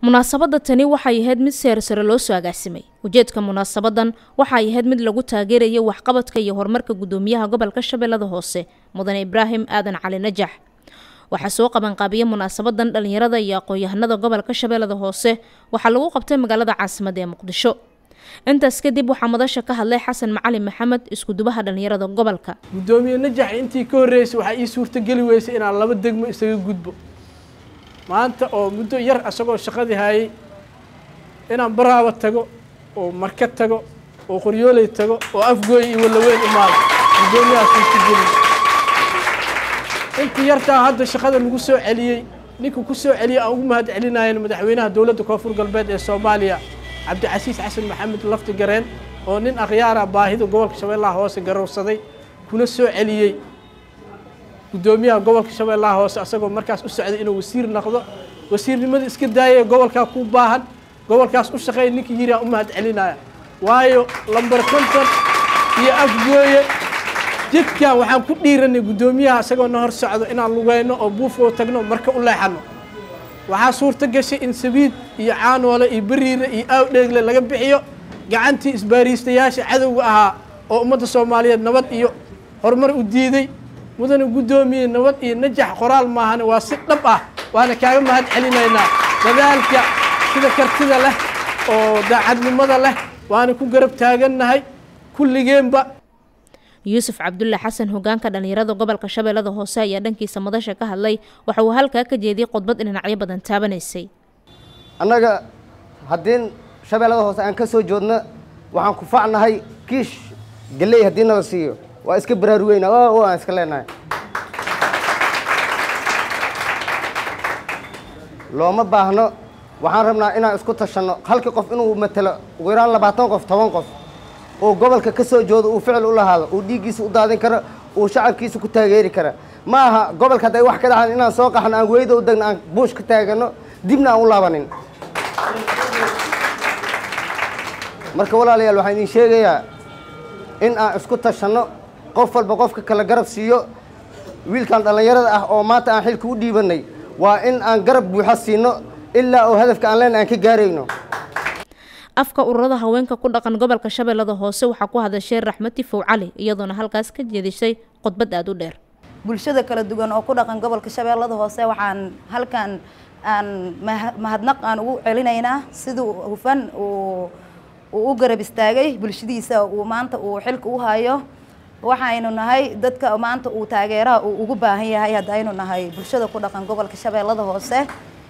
munaasabadda tani waxay ahayd mid seer sare loo soo agaasimay ujeedka munaasabadan waxay ahayd mid lagu taageerayo waxqabadka iyo horumarka guddoomiyaha gobolka shabeellada hoose mudane ibraahim aadan cali najax waxaa soo qabanqaabiya munaasabadan dhalinyarada iyo aqoon-yahanada gobolka shabeellada hoose waxaa lagu qabtay magaalada caasimadda ee muqdisho intaas kadib waxaa madasha ka hadlay xasan macalin maxamed iskudubaha dhalinyarada gobolka guddoomiye najax intii ka horreysay waxaa ii suurtogeli weysay inaan laba degmo isaga gudbo maanta oo muddo yar isagoo shaqadii hayay inaan baraaba tago oo marka tago oo qoryooley tago oo afgooy iyo wallaweyn imaado guddoomiyaha suurtogeli intii yartaa hadda shaqada lagu soo celiyey ninka ku soo celiyey aan ugu mahad celinayan madaxweynaha dowladda koonfur galbeed ee soomaaliya cabdicasiis xasan maxamed lafti gareen oo nin akhyaara baahida gobolka shabeellaha hoose garowsaday kuna soo celiyey guddoomiyaha gobolka shabeellaha hoose asagoo markaas u socday inuu wasiir noqdo wasiirnimada iska daayay gobolkaa ku baahan gobolkaas u shaqeey ninkii yiri aan u mahad celinaya waayo lambar konton iyo afgooye jidkan waxaan ku dhiiranay guddoomiyaha isagoo na hor socdo inaan lugeyno oo buufoo tagno marka u leexano waxaa suurto gashay in sabiid iyo caanoole iyo beriire iyo aawdheegle laga bixiyo gacantii isbaariistayaasha cadowga ahaa oo ummadda soomaaliyeed nabad iyo horumar u diiday mudane guddoomiye nabad iyo najax qoraal maahane waa si dhab ah waana kaaga mahad celinaynaa dadaalka sida kartida leh oo daacadnimada leh waana ku garab taagannahay kulligeenba yuusuf cabdulle xasan hogaanka dhalinyarada gobolka shabeellada hoose ayaa dhankiisa madasha ka hadlay waxa uu halkaa ka jeediyey khudbad dhinacyo badan taabanaysay annaga haddii shabeellada hoose aan ka soo joodno waxaan ku facnahay kiish galley haddii nala siiyo waa iska baraaruweyna o aan iska leenahay looma baahno waxaan rabnaa inaan isku tashanno halkii qof inuu matelo ugu yaraan labaatan qof toban qof oo gobolka ka soo joodo uu ficil u lahaado uu dhiiggiisa u daadin karo uu shacabkiisa ku taageeri kara ma aha gobolka hadday wax ka dhaxan inaan soo qaxno aan weyda u degno aan buush ka taagano dibna aan u laabanin marka walaalayaal waxaan idin sheegayaa in aan isku tashanno qof walba qofka kale garab siiyo wiilkan dhallinyarada ah oo maanta aan xilka u dhiibanay waa in aan garab buuxa siino ilaa oo hadafka aan leenahay aan ka gaarayno afka ururada haweenka ku dhaqan gobolka shabeellada hoose waxaa ku hadashay raxmati fow cali iyadoona halkaas ka jeedisay khudbad aada u dheer bulshada kala duwan oo ku dhaqan gobolka shabeellada hoose waxaan halkan aan mahadnaq aan ugu celinaynaa siduu hufan uu uu u garab istaagay bulshadiisa uu maanta uu xilka u hayo waxaynu nahay dadka maanta uu taageeraha uu ugu baahan yahay haddaynu nahay bulshada ku dhaqan gobolka shabeellada hoose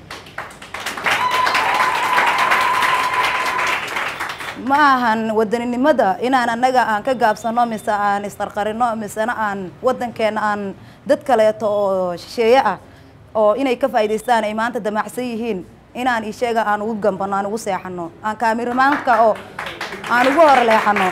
ma ahan wadaninimada inaan annaga aan ka gaabsano mise aan isqarqarino misena aan wadankeena aan dad kaleeto oo shisheeye ah oo inay ka faa'idaystaan ay maanta damacsan yihiin inaan isheega aan ugu gambano aan ugu seexano aan kaamirimaanka oo aan ugu horleexano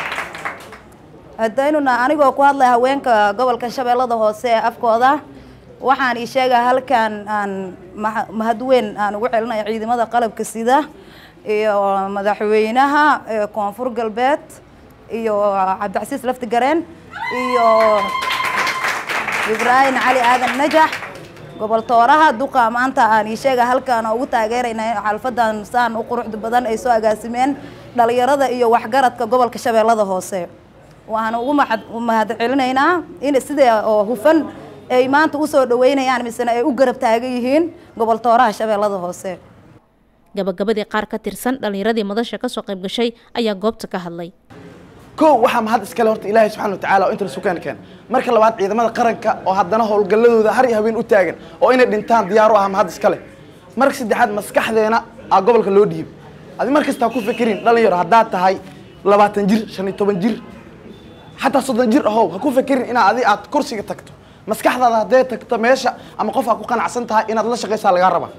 hadaynuna anigoo ku hadlay haweenka gobolka shabeellada hoose ee afkooda waxaan isheega halkan aan mahadweyn aan ugu celinayo ciidamada qalabka sida iyo madaxweynaha koonfur galbeed iyo cabdicasiis lafti gareen iyo ibraahim cali aadan najax gobol tooraha duqa maanta aan isheega halkaan ugu taageerayna xalfadan saan u quruxda badan ay soo agaasimeen dhalinyarada iyo waxgaradka gobolka shabeellada hoose waxaan ugu mahad celinaynaa in sida oo hufan ay maanta usoo dhaweynayaan misena ay u garab taagan yihiin gobol tooraha shabeellada hoose gabagabadii qaar ka tirsan dhallinyaradii madasha kasoo qayb gashay ayaa goobta ka hadlay kow waxaa mahad iskale horta ilaahay subxana watacala oo inta lasu keena keena marka labaad ciidamada qaranka oo haddana howlgalladooda har iyo habeen u taagan oo inay dhintaan diyaar u ah mahad iskale marka saddexaad maskaxdeena aa gobolka loo dhiib adi mar kasta ha ku fikirin dhalinyaro haddaad tahay labaatan jir shan iyo toban jir xataa soddon jir ahow ha ku fikirin inaad adi aad kursiga tagto maskaxdaada hadday tagto meesha ama qof aa ku qanacsan tahay inaad la shaqaysaa lagaa rabaa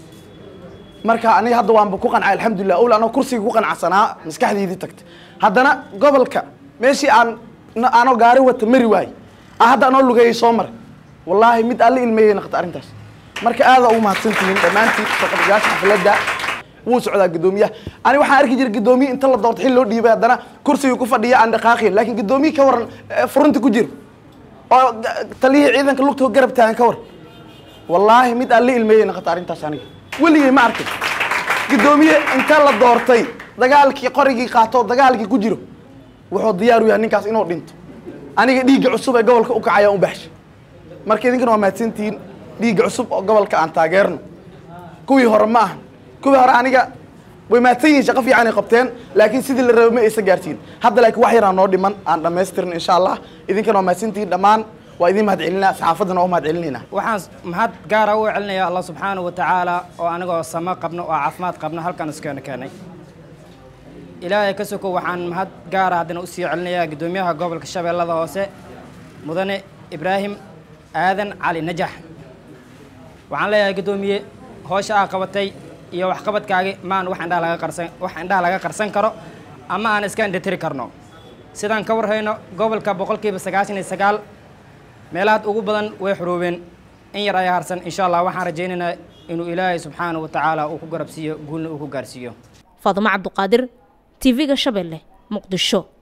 marka aniga hadda waanba ku qancay alxamdulilah owla anoo kursiga ku qanacsanaa maskaxdeydii tagta haddana gobolka meeshii aan anoo gaari wata mari waaye aan hadda anoo lugeeyay soo maray wallaahi mid alla ilmeeyay naqta arrintaas marka aada ugu mahadsantihiin dhammaantiin saqabiyaasha xafladda wuu socdaa guddoomiyaha ani waxaan arki jiray guddoomiye inta la doorto xil loo dhiibay haddana kursiga ku fadhiya aan dhaqaaqin laakiin guddoomiye ka waran furunta ku jiro oo taliyihii ciidanka lugtoo garab taagan ka waran wallaahi mid alla ilmeeyay naqta arrintaas aniga weligay ma arkin guddoomiye inta la doortay dagaalkii qorigii qaato dagaalkii ku jiro wuxuu diyaar u yahay ninkaas inuu dhinto aniga dhiigga cusub ee gobolka u kacaya u baxshay marka idinkana waa mahadsantihiin dhiigga cusub oo gobolka aan taageerno kuwii hore ma ahan kuwii hore aniga way mahadsan yihiin shaqo fiican ay qabteen laakiin sidii la rabay ma aysan gaartiin hadda laakiin wax yaraa noo dhiman aan dhammaystirin insha allah idinkana waa mahadsantihiin dhammaan waa idin mahad celinaa saxaafaddana waa mahad celinayna waxaan mahad gaara u celinaya allah subxaanahu wa tacaala oo anigoo samo qabno oo caafimaad qabno halkan iskeena keenay ilaahay ka soko waxaan mahad gaara haddana usii celinayaa guddoomiyaha gobolka shabeellada hoose mudane ibraahim aadan cali najax waxaan leeyahay guddoomiye hoosha aa qabatay iyo waxqabadkaagi maan wax indhaha laga qarsan wax indhaha laga qarsan karo ama aan iska indhatiri karno sidaan ka warhayno gobolka boqolkiiba sagaashan iyo sagaal meelahaad ugu badan way xuruubeen in yar ayaa harsan insha allah waxaan rajaynaynaa inuu ilaahay subxaanahu wa tacaala uu ku garabsiiyo guulna uu ku gaarsiiyo faadumo cabduqaadir tv-ga shabeelle muqdisho